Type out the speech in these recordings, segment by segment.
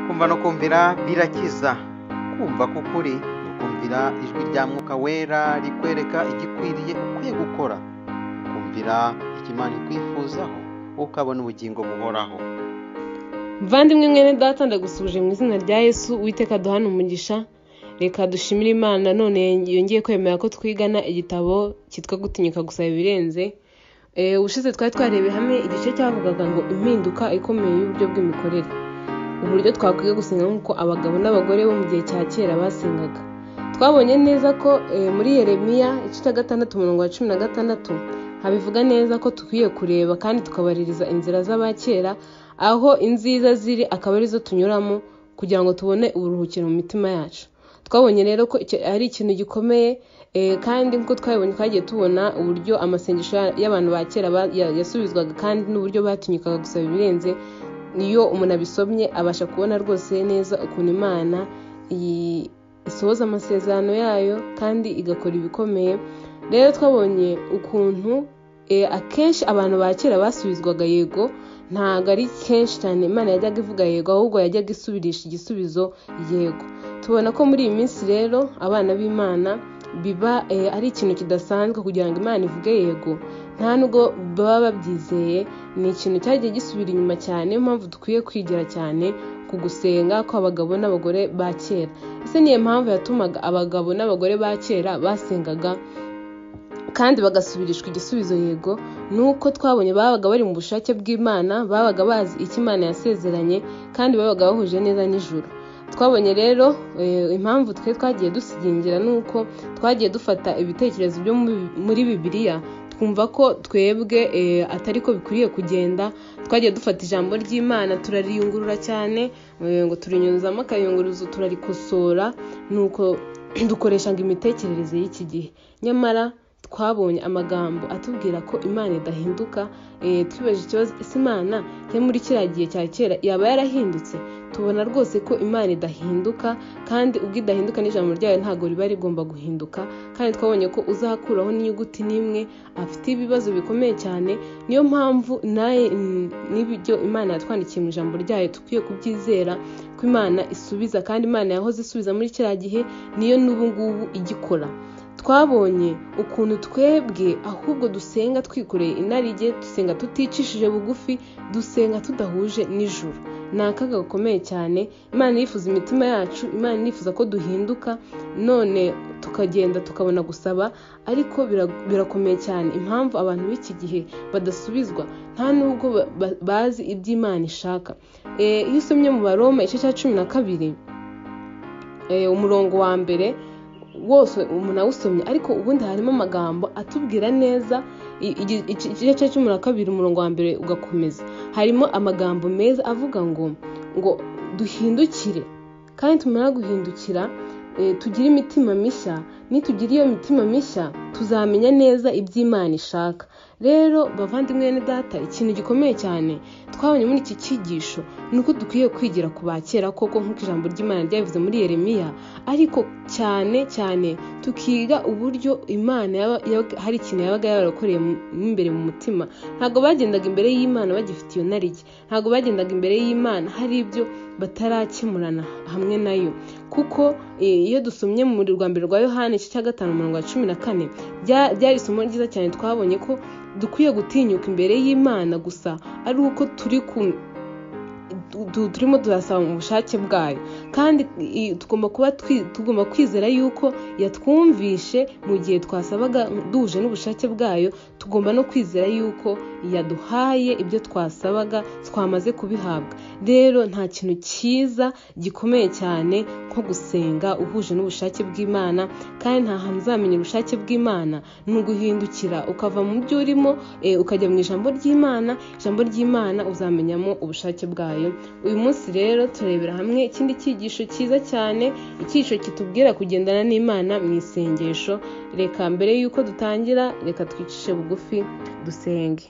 Kumva no kumvira birakiza. Kumva k'ukuri ni ukumvira ijwi rya Mwuka Wera rikwereka igikwiriye ukwiye gukora. Kumvira icyo Imana ikwifuzaho ukabona ubugingo buhoraho. muvandimwe mwene data ndagusubije mu izina rya yesu witeka duhana umugisha reka dushimire imana none yongeye kwemera ko twigana igitabo cyitwa gutinyuka gusaba ibirenze Eh, ubushize twari twarebe hamwe igice cyavugaga ngo impinduka ikomeye y'uburyo bw'imikorere uburyo twakwiye gusenga nk'uko abagabo n'abagore bo mu gihe cya kera basengaga twabonye neza ko eh, muri yeremiya igice cya gatandatu umurongo wa cumi na gatandatu habivuga neza ko dukwiye kureba kandi tukabaririza inzira z'abakera aho inziza ziri akaba arizo tunyuramo kugira ngo tubone uburuhukiro mu mitima yacu twabonye rero ko icyo ari ikintu gikomeye eh, kandi nk'uko twabibonye twagiye tubona uburyo amasengesho ya- y'abantu ba kera ba- ya- yasubizwaga kandi n'uburyo batinyukaga gusaba ibirenze iyo umuntu abisomye abasha kubona rwose neza ukuntu imana iyi- isohoza amasezerano yayo kandi igakora ibikomeye rero twabonye ukuntu eh, akenshi abantu ba kera basubizwaga yego ntabwo ari kenshi cyane imana yajyaga ivuga yego ahubwo yajyaga isubirisha igisubizo yego tubona ko muri iyi minsi rero abana b'imana biba eh, ari ikintu kidasanzwe kugira ngo imana ivuge yego nta nubwo baba babyizeye ni ikintu cyagiye gisubira inyuma cyane niyo mpamvu dukwiye kwigira cyane ku gusenga kw'abagabo n'abagore ba kera ese niyo mpamvu yatumaga abagabo n'abagore ba kera basengaga kandi bagasubirishwa igisubizo yego nuko twabonye babaga bari mu bushake bw'imana babaga bazi icyo imana yasezeranye kandi babaga bahuje neza n'ijuru twabonye rero eh, impamvu twe twagiye dusigingira nuko twagiye dufata ibitekerezo byo mu- muri bibiliya twumva ko twebwe eh, atari ko bikwiriye kugenda twagiye dufata ijambo ry'imana turariyungurura cyane eh, ngo turinyuzamo akayunguruzo turarikosora nuko dukoresha ngo imitekerereze y'iki gihe nyamara twabonye amagambo atubwira ko imana idahinduka eh, twibaje ikibazo ese imana yo muri kiriya gihe cya kera yaba yarahindutse tubona rwose ko imana idahinduka kandi ubwo idahinduka n'ijambo ryayo ntabwo riba rigomba guhinduka kandi twabonye ko uzakuraho n'inyuguti n'imwe afite ibibazo bikomeye cyane niyo mpamvu nawe n'ibyo imana yatwandikiye mu ijambo ryayo dukwiye kubyizera ko imana isubiza kandi imana yahoze isubiza muri kiriya gihe niyo n'ubu ngubu igikora twabonye ukuntu twebwe ahubwo dusenga twikoreye inarijye dusenga tuticishije bugufi dusenga tudahuje n'ijuru ni akaga gakomeye cyane imana yifuza imitima yacu imana yifuza ko duhinduka none tukagenda tukabona gusaba ariko bira- birakomeye cyane impamvu abantu b'iki gihe badasubizwa nta nubwo ba- ba- bazi iby'imana ishaka Eh, iyo usomye mu baroma igice cya cumi na kabiri eh, umurongo wa mbere wose umuntu awusomye ariko ubundi harimo amagambo atubwira neza i- igi- ici- igice cya cumi na kabiri umurongo wa mbere ugakomeza harimo amagambo meza avuga ngo ngo duhindukire kandi tumara guhindukira eh, tugire imitima mishya nitugira iyo mitima mishya tuzamenya neza iby'imana ishaka rero bavandimwe bene data ikintu gikomeye cyane twabonye muri iki cyigisho ni uko dukwiye kwigira ku ba kera koko nk'uko ijambo ry'imana ryabivuze muri yeremiya ariko cyane cyane tukiga uburyo imana yaba- yaba- hari ikintu yabaga yarakoreye mu imbere mu mutima ntabwo bagendaga imbere y'imana bagifite iyo narijye ntabwo bagendaga imbere y'imana hari ibyo batarakemurana hamwe nayo kuko eh, iyo dusomye mu rwa mbere rwa yohani igice cya gatanu umurongo wa cumi na kane rya- ryari isomo ryiza cyane twabonye ko dukwiye gutinyuka imbere y'imana gusa ari uko turi ku du- turimo turasaba mu bushake bwayo kandi i- tugomba kuba twi- tugomba kwizera yuko yatwumvishe mu gihe twasabaga duhuje n'ubushake bwayo tugomba no kwizera yuko yaduhaye ibyo twasabaga twamaze kubihabwa rero nta kintu cyiza gikomeye cyane nko gusenga uhuje n'ubushake bw'imana kandi nta hantu uzamenya ubushake bw'imana ni uguhindukira ukava mu byo urimo eh, ukajya mu ijambo ry'imana ijambo ry'imana uzamenyamo ubushake bwayo uyu munsi rero turebera hamwe ikindi cyigisho cyiza cyane icyigisho kitubwira kugendana n'imana mu isengesho reka mbere y'uko dutangira reka twicishe bugufi dusenge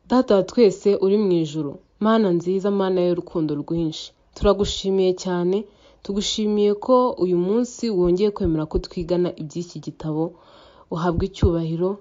data wa twese uri mu ijoro mana nziza mana y'urukundo rwinshi turagushimiye cyane tugushimiye ko uyu munsi wongeye kwemera ko twigana iby'iki gitabo uhabwa icyubahiro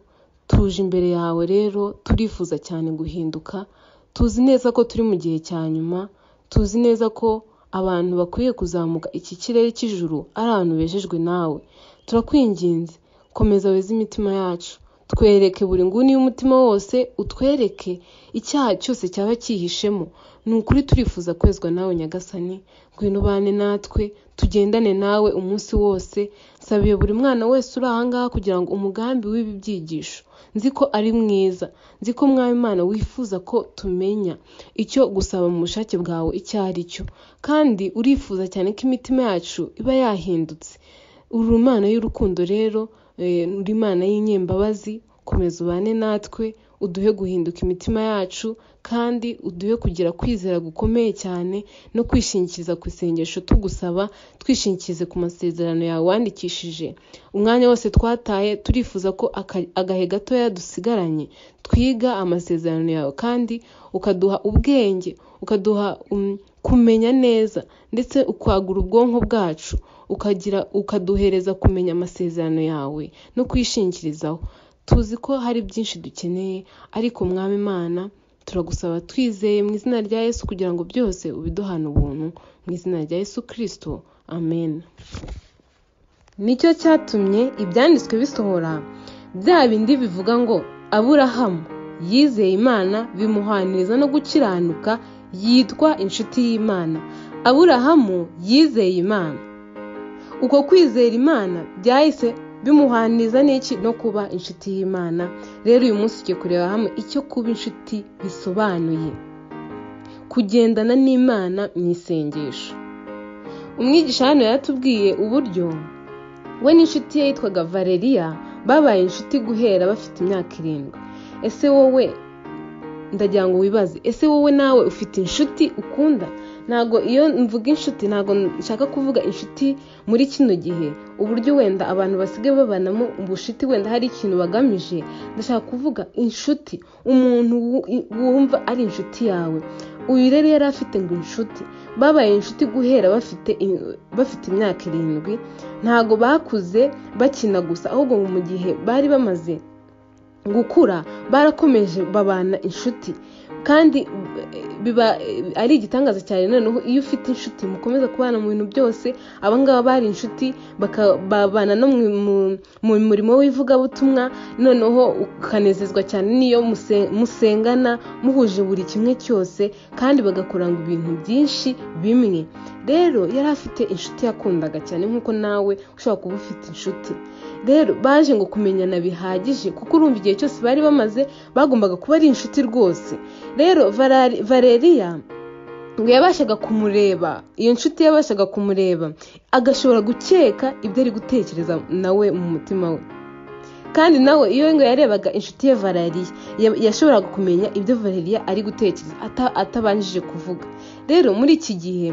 tuje imbere yawe rero turifuza cyane guhinduka tuzi neza ko turi mu gihe cya nyuma tuzi neza ko abantu bakwiye kuzamuka iki kirere cy'ijuru ari abantu bejejwe nawe turakwinginze komeza weze imitima yacu twereke buri nguni y'umutima wose utwereke icyaha cyose cyaba cyihishemo ni ukuri turifuza kwezwa nawe nyagasani ngwino ubane natwe tugendane nawe umunsi wose sabiye buri mwana wese uri ahangaha kugira ngo umugambi w'ibi byigisho nzi ko ari mwiza nzi ko Imana wifuza ko tumenya icyo gusaba mu bushake bwawe icyo ari cyo kandi urifuza cyane ko imitima yacu iba yahindutse uri Imana y'urukundo rero uri Imana y'inyembabazi komeza ubane natwe uduhe guhinduka imitima yacu kandi uduhe kugira kwizera gukomeye cyane no kwishingikiriza ku isengesho tugusaba twishingikirize ku masezerano yawe wandikishije umwanya wose twataye turifuza ko aka- agahe gatoya dusigaranye twiga amasezerano yawe kandi ukaduha ubwenge ukaduha um, kumenya neza ndetse ukwagura ubwonko bwacu ukagira ukaduhereza kumenya amasezerano yawe no kwishingikirizaho tuzi ko hari byinshi dukeneye ariko mwami imana turagusaba twizeye mu izina rya yesu kugira ngo byose ubiduhane ubuntu mu izina rya yesu kirisito amen nicyo cyatumye ibyanditswe bisohora bya bindi bivuga ngo aburahamu yizeye imana bimuhaniriza no gukiranuka yitwa inshuti y'imana aburahamu yizeye imana uko kwizera imana byahise bimuhaniriza n'iki no kuba inshuti y'imana rero uyu munsi tugiye kureba hamwe icyo kuba inshuti bisobanuye kugendana n'imana mu isengesho umwigisha hano yaratubwiye uburyo we n'inshuti ye yitwaga valeriya babaye inshuti guhera bafite imyaka irindwi ese wowe ndagira ngo wibaze ese wowe nawe ufite inshuti ukunda ntabwo iyo mvuga inshuti ntabwo nshaka kuvuga inshuti muri kino gihe uburyo wenda abantu basigaye babanamo ubushuti wenda hari ikintu bagamije ndashaka kuvuga inshuti umuntu wu- wumva ari inshuti yawe uyu rero yari afite ngo inshuti babaye inshuti guhera bafite i- bafite imyaka irindwi ntabwo bakuze bakina gusa ahubwo mu gihe bari bamaze gukura barakomeje babana inshuti kandi eh, biba eh, ari igitangaza cyane noneho iyo ufite inshuti mukomeza kubana mu bintu byose abangaba bari inshuti baka- babana no mu- mu- mu murimo w'ivugabutumwa noneho ukanezezwa cyane n'iyo muse- musengana muhuje buri kimwe cyose kandi bagakorana ibintu byinshi bimwe rero yari afite inshuti yakundaga cyane nk'uko nawe ushobora kuba ufite inshuti rero baje ngo kumenyana bihagije kuko urumva igihe cyose bari bamaze bagombaga kuba ari inshuti rwose rero Valari- valeriya ngo yabashaga kumureba iyo nshuti yabashaga kumureba agashobora gukeka ibyo ari gutekereza nawe mu mutima we kandi nawe iyo ngo yarebaga inshuti ye valeriya ya- yashoboraga kumenya ibyo valeriya ari gutekereza ata- atabanjije kuvuga rero muri iki gihe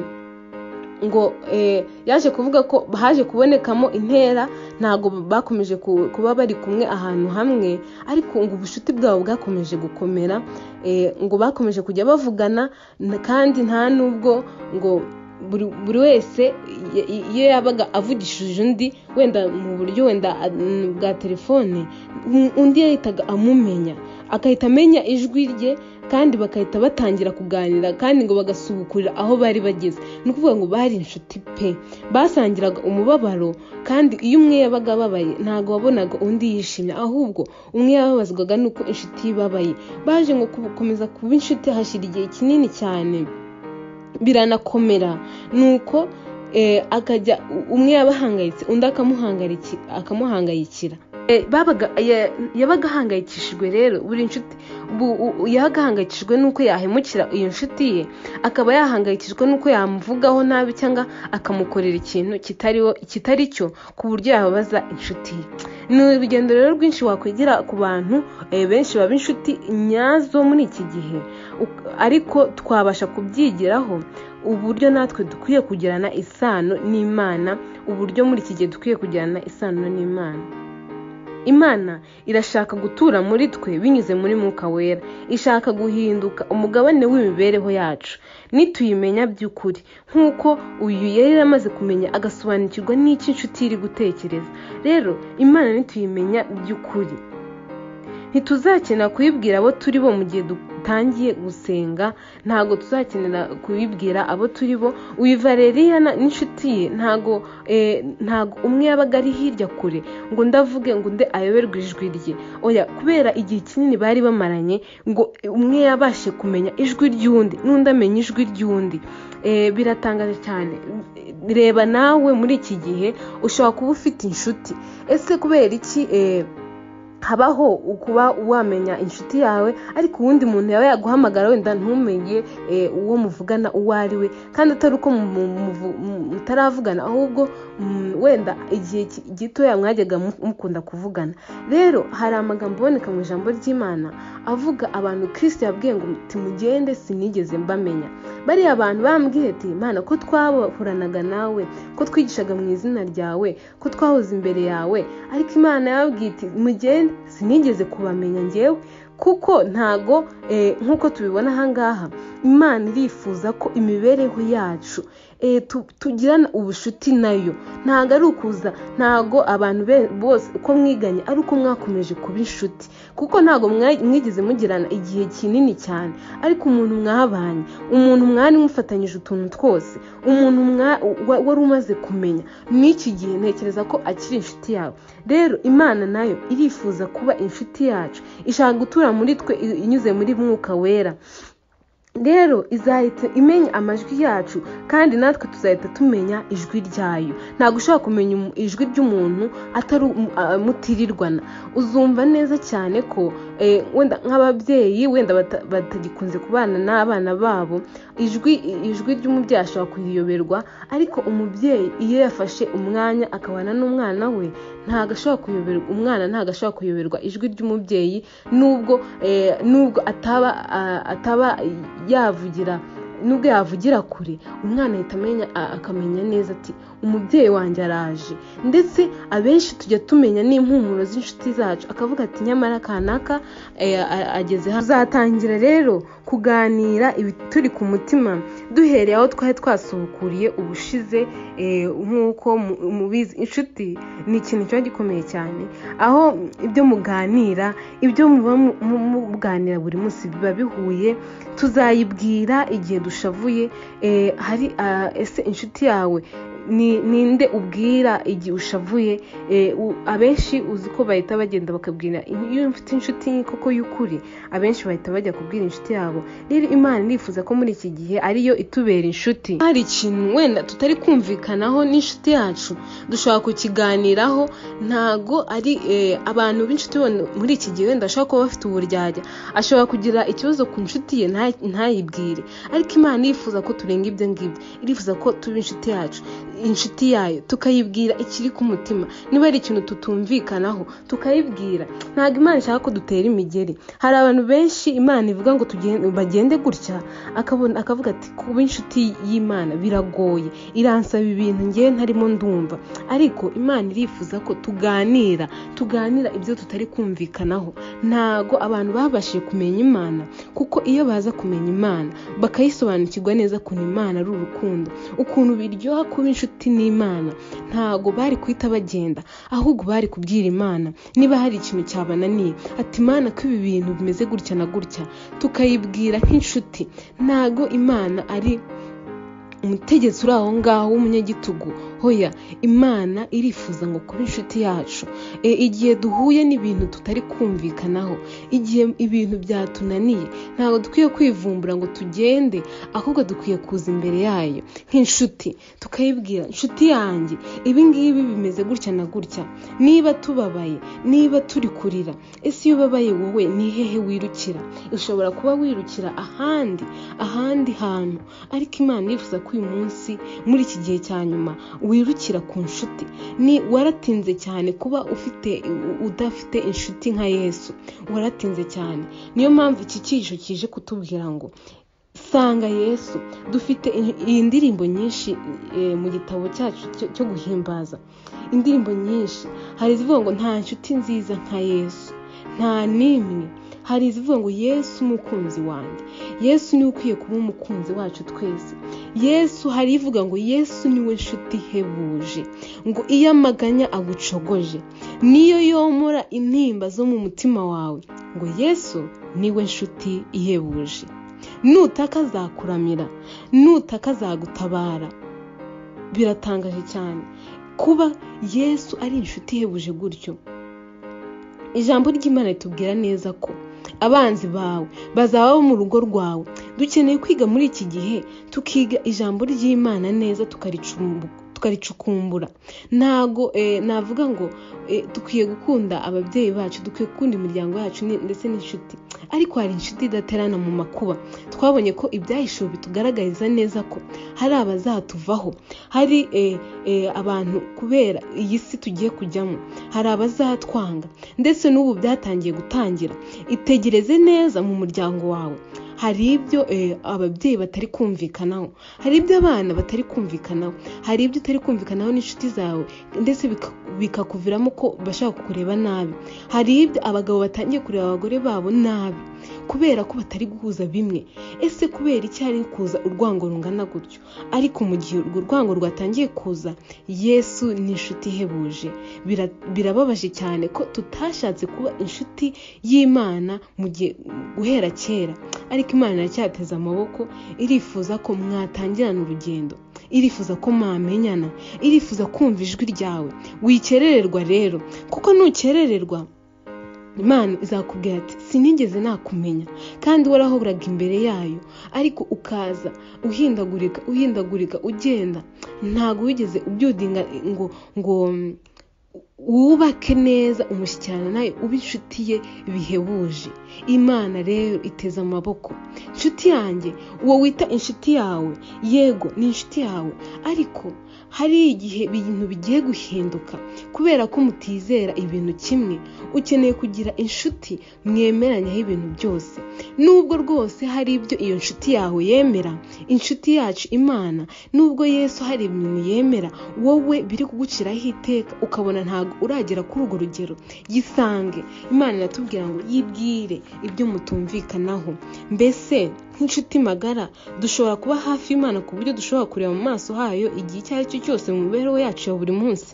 ngo eh, yaje kuvuga ko haje kubonekamo intera ntabwo bakomeje ku- kuba bari kumwe ahantu hamwe ariko ngo ubucuti bwabo bwakomeje gukomera eh, ngo bakomeje kujya bavugana na- kandi nta n'ubwo ngo buri buri wese i- i- iyo yabaga avugishije undi wenda mu buryo wenda a- n- bwa telefone un- undi yahitaga amumenya agahita amenya ijwi rye kandi bagahita batangira kuganira kandi ngo bagasubukurira aho bari bageze ni ukuvuga ngo bari inshuti pe basangiraga umubabaro kandi iyo umwe yabaga ababaye ntabwo wabonaga undi yishimye ahubwo umwe yababazwaga nuko inshuti yibabaye baje ngo gukomeza kuba inshuti hashyira igihe kinini cyane biranakomera nuko eh, akajya u- umwe yabahangayitse undi akamuhangariki- akamuhangayikira Eh, babaga ya- yabaga ahangayikishijwe rero buri nshuti bu- u- u- yabaga ahangayikishijwe n'uko yahemukira iyo nshuti ye akaba yahangayikishijwe n'uko yamuvugaho nabi cyangwa akamukorera ikintu kitariho- kitari cyo ku buryo yababaza inshuti ye ni urugendo rero rwinshi wakwigira ku bantu eh, benshi baba inshuti nyazo muri iki gihe Uk- ariko twabasha kubyigiraho uburyo natwe dukwiye kugirana isano n'imana uburyo muri iki gihe dukwiye kugirana isano n'imana imana irashaka gutura muri twe binyuze muri mwuka wera ishaka guhinduka umugabane w'imibereho yacu nituyimenya by'ukuri nk'uko uyu yari amaze kumenya agasobanukirwa n'icyo inshuti iri gutekereza rero imana nituyimenya by'ukuri ntituzakina kuyibwira abo turi bo mu gihe dutangiye gusenga ntabwo tuzakenera kuyibwira abo turi bo uyu valeriya na- n'inshuti ye ntabwo eh, ntabwo umwe yabaga ari hirya kure ngo ndavuge ngo nde ayoberwe ijwi rye oya kubera igihe kinini bari bamaranye ngo umwe yabashe kumenya ijwi ry'undi n'undi amenya ijwi ry'undi Eh, biratangaje cyane reba nawe muri iki gihe ushobora kuba ufite inshuti ese kubera iki eh, habaho kuba wamenya inshuti yawe ariko uwundi muntu yaba yaguhamagara wenda ntumenye eh, uwo muvugana uwo ari we kandi atari uko mu- mu- muvu- mu- mutaravugana ahubwo mm, wenda igihe ki- gitoya mwajyaga mu- mukunda kuvugana rero hari amagambo aboneka mu ijambo ry'imana avuga abantu kirisiti yabwiye ngo timugende sinigeze mbamenya bariya bantu bambwiye ati imana ko twahoranaga nawe ko twigishaga mu izina ryawe ko twahoze imbere yawe ariko imana yababwiye iti mugende sinigeze kubamenya ngewe kuko ntago eh, nk'uko tubibona ahangaha imana irifuza ko imibereho yacu eh, tu- tugirana ubushuti nayo ntago ari ukuza ntago abantu be- bose uko mwiganye ari uko mwakomeje kuba inshuti kuko ntago mwa- mwigeze mugirana igihe kinini cyane ariko umuntu mwabanye umuntu mwari mufatanyije utuntu twose umuntu mwa- wa- wari umaze kumenya n'iki gihe ntekereza ko akiri inshuti yawe rero imana nayo irifuza kuba inshuti yacu ishaka gutura muri twe i- inyuze muri mwuka wera rero izahita imenya amajwi yacu kandi natwe tuzahita tumenya ijwi ryayo ntabwo ushobora kumenya umu- ijwi ry'umuntu atari umu- a- mutirirwana uzumva neza cyane ko eh, wenda nk'ababyeyi wenda bata- batagikunze kubana n'abana babo ijwi ijwi ry'umubyeyi ashobora kuyiyoberwa ariko umubyeyi iyo yafashe umwanya akabana n'umwana we ntabwo ashobora kuyoberwa umwana ntabwo ashobora kuyoberwa ijwi ry'umubyeyi nubwo eh, nubwo ataba a- ataba yavugira nubwo yavugira kure umwana ahita amenya a- akamenya neza ati umubyeyi wanjye araje ndetse abenshi tujya tumenya n'impumuro z'inshuti zacu akavuga ati nyamara kanaka eh, a- ageze hano tuzatangira rero kuganira ibituri ku mutima duhereye aho twari twasubukuriye ubushize eh, nk'uko mu- mubizi inshuti ni ikintu kiba gikomeye cyane aho ibyo muganira ibyo muba mu- mu- muganira buri munsi biba bihuye tuzayibwira igihe dushavuye eh, hari ah, ese inshuti yawe ni- ninde ubwira igihe ushavuye Eh, u- abenshi uzi ko bahita bagenda bakabwira in- iyo mfite inshuti koko y'ukuri abenshi bahita bajya kubwira inshuti yabo rero imana irifuza ko muri iki gihe ariyo itubera inshuti hari ikintu wenda tutari kumvikanaho n'inshuti yacu dushobora kukiganiraho ntago ari eh, abantu b'inshuti bone- muri iki gihe wenda ashobora kuba bafite uburyarya ashobora kugira ikibazo ku nshuti ye nta- ntayibwire ariko imana irifuza ko turenga ibyo ngibyo irifuza ko tuba inshuti yacu inshuti yayo tukayibwira ikiri ku mutima niba hari ikintu tutumvikanaho tukayibwira ntabwo imana ishaka ko dutera imigeri hari abantu benshi imana ivuga ngo tugende- bagende gutya akabona akavuga ati kuba inshuti y'imana biragoye iransaba ibintu ngewe ntarimo ndumva ariko imana irifuza ko tuganira tuganira ibyo tutari kumvikanaho ntago abantu babashije kumenya imana kuko iyo baza kumenya imana bakayisobanukirwa neza ukuntu imana ari urukundo ukuntu biryoha kuba inshuti n'imana ntago bari guhita bagenda ahubwo bari kubwira imana niba hari ikintu cyabananiye ati imana ko ibi bintu bimeze gutya na gutya tukayibwira nk'inshuti ntago imana ari umutegetsi uri aho ngaho w'umunyagitugu hoya imana irifuza ngo kuba inshuti yacu E, igihe duhuye n'ibintu tutari kumvikanaho igihe ibintu byatunaniye ntabwo dukwiye kwivumbura ngo tugende ahubwo dukwiye kuza imbere yayo nk'inshuti tukayibwira inshuti yanjye ibi ngibi bimeze gutya na gutya niba tubabaye niba turi kurira ese iyo ubabaye wowe ni hehe wirukira ushobora kuba wirukira ahandi ahandi hantu ariko imana irifuza ko uyu munsi muri iki gihe cya nyuma wirukira ku nshuti ni waratinze cyane kuba ufite u- udafite inshuti nka yesu waratinze cyane niyo mpamvu iki cyihisho kije kutubwira ngo sanga yesu dufite i- iyi ndirimbo nyinshi eh, mu gitabo cyacu cyo- cyo guhimbaza indirimbo nyinshi hari izivuga ngo nta nshuti nziza nka yesu nta n'imwe hari izivuga ngo yesu umukunzi wanjye yesu niwe ukwiye kuba umukunzi wacu twese yesu hari ivuga ngo yesu niwe nshuti ihebuje ngo iyo amaganya agucogoje niyo yomora intimba zo mu mutima wawe ngo yesu niwe nshuti ihebuje nutaka azakuramira nutaka azagutabara biratangaje cyane kuba yesu ari inshuti ihebuje gutyo ijambo ry'imana ritubwira neza ko abanzi bawe bazaba mu rugo rwawe dukeneye kwiga muri iki gihe tukiga ijambo ry'imana neza tukaricukumbura ntago navuga ngo dukwiye gukunda ababyeyi bacu dukwiye gukunda imiryango yacu ndetse n'inshuti ariko hari inshuti idaterana mu makuba twabonye ko ibyahishuwe bitugaragariza neza ko hari abazatuvaho hari abantu kubera iyi si tugiye kujyamo hari abazatwanga ndetse n'ubu byatangiye gutangira itegereze neza mu muryango wawe hari ibyo ababyeyi batari kumvikanaho hari ibyo abana batari kumvikanaho hari ibyo utari kumvikanaho n'inshuti zawe ndetse bikakuviramo ko bashaka kureba nabi hari ibyo abagabo batangiye kureba abagore babo nabi kubera ko batari guhuza bimwe ese kubera icyari kuza urwango rungana gutyo ariko mu gihe urwo rwango rwatangiye kuza yesu ni inshuti ihebuje birababaje cyane ko tutashatse kuba inshuti y'imana mu gihe guhera kera ariko imana iracyateze amaboko irifuza ko mwatangirana urugendo irifuza ko mwamenyana irifuza kumva ijwi ryawe wikerererwa rero kuko nukerererwa imana izakubwira ati sinigeze nakumenya kandi warahoraga imbere yayo ariko ukaza uhindagurika uhindagurika ugenda ntabwo wigeze ubyudinga ngo ngo wubake neza umushyikirano nawe uba inshuti ye bihebuje imana rero iteze amaboko inshuti yanjye uwo wita inshuti yawe yego ni inshuti yawe ariko hari igihe ibintu bigiye guhinduka kubera ko mutizera ibintu kimwe ukeneye kugira inshuti mwemeranyaho ibintu byose nubwo rwose hari ibyo iyo nshuti yawe yemera inshuti yacu imana nubwo yesu hari ibintu yemera wowe biri kuguciraho iteka ukabona ntabwo uragera kuri urwo rugero yisange imana iratubwira ngo yibwire ibyo mutumvikanaho mbese nk'inshuti magara dushobora kuba hafi y'imana ku buryo dushobora kureba mu maso hayo igihe icyo ari cyo cyose mu mibereho yacu ya buri munsi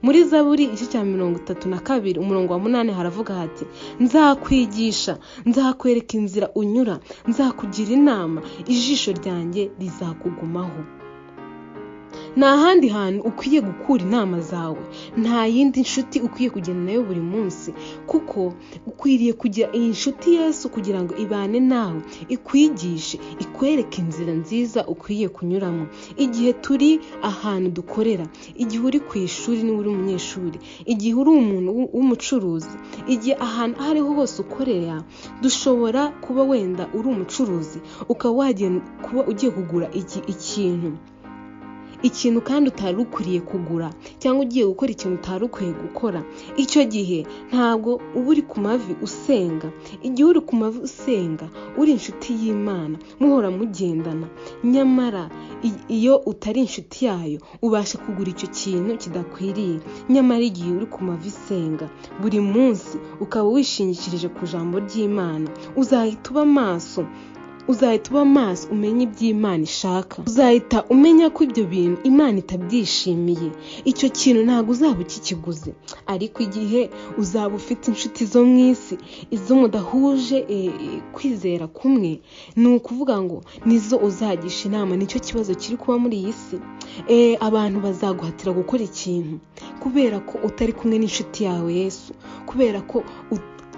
muri zaburi igice cya mirongo itatu na kabiri umurongo wa munani haravuga hati nzakwigisha nzakwereka inzira unyura nzakugira inama ijisho ryanjye rizakugumaho nta handi hantu ukwiye gukura inama zawe nta yindi nshuti ukwiye kugenda nayo buri munsi kuko ukwiriye kugira iyi nshuti yesu kugira ngo ibane nawe ikwigishe ikwereke inzira nziza ukwiye kunyuramo igihe turi ahantu dukorera igihe uri ku ishuri niba uri umunyeshuri igihe uri umuntu w'umucuruzi igihe ahantu aho ariho hose ukorera dushobora kuba wenda uri umucuruzi ukaba wagenda kuba ugiye kugura ikintu ikintu kandi utari ukwiriye kugura cyangwa ugiye gukora ikintu utari ukwiye gukora icyo gihe ntabwo uba uri ku mavi usenga igihe uri ku mavi usenga uri inshuti y'imana muhora mugendana nyamara iyo utari inshuti yayo ubasha kugura icyo kintu kidakwiriye nyamara igihe uri ku mavi usenga buri munsi ukaba wishingikirije ku jambo ry'imana uzahita uba maso uzahita uba maso umenye iby'imana ishaka uzahita umenya ko ibyo bintu imana itabyishimiye icyo kintu ntabwo uzaba ukikiguze ariko igihe uzaba ufite inshuti zo mu isi izo mudahuje kwizera kumwe ni ukuvuga ngo nizo uzagisha inama nicyo kibazo kiri kuba muri iyi si abantu bazaguhatira gukora ikintu kubera ko utari kumwe n'inshuti yawe yesu kubera ko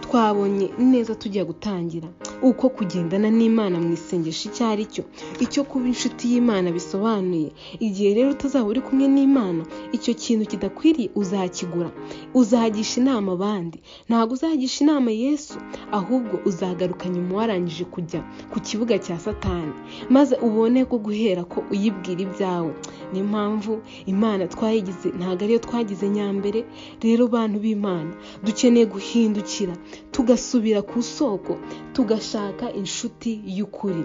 twabonye neza tujya gutangira uko kugendana n'imana mu isengesho icyo ari cyo icyo kuba inshuti y'imana bisobanuye igihe rero utazaba uri kumwe n'imana icyo kintu kidakwiriye uzakigura uzagisha inama abandi ntabwo uzagisha inama yesu ahubwo uzagaruka nyuma warangije kujya ku kibuga cya satani maze ubone ko guhera ko uyibwira ibyawe niyo mpamvu imana twayigize ntabwo ariyo twagize nyambere rero bantu b'imana dukeneye guhindukira tugasubira ku isoko tugashaka inshuti y'ukuri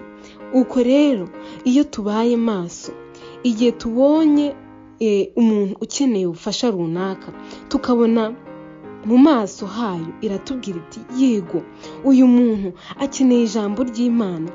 uko rero iyo tubaye maso igihe tubonye umuntu ukeneye ubufasha runaka tukabona mu maso hayo iratubwira iti yego uyu muntu akeneye ijambo ry'imana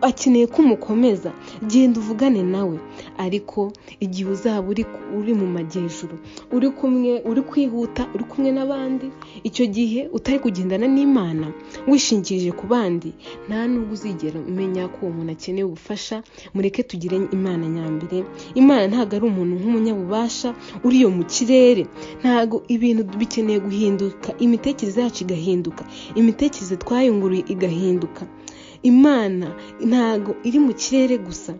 akeneye ko umukomeza genda uvugane nawe ariko igihe uzaba uri uri mu majyejuru uri kumwe uri kwihuta uri kumwe n'abandi icyo gihe utari kugendana n'imana wishingirije ku bandi nta nubwo uzigera umenya ko uwo muntu akeneye ubufasha mureke tugire imana nyambere imana ntabwo ari umuntu nk'umunyabubasha uri iyo mu kirere ntabwo ibintu bikeneye guhinduka imitekerereze yacu igahinduka imitekerereze twayunguruye igahinduka imana ntabwo iri mu kirere gusa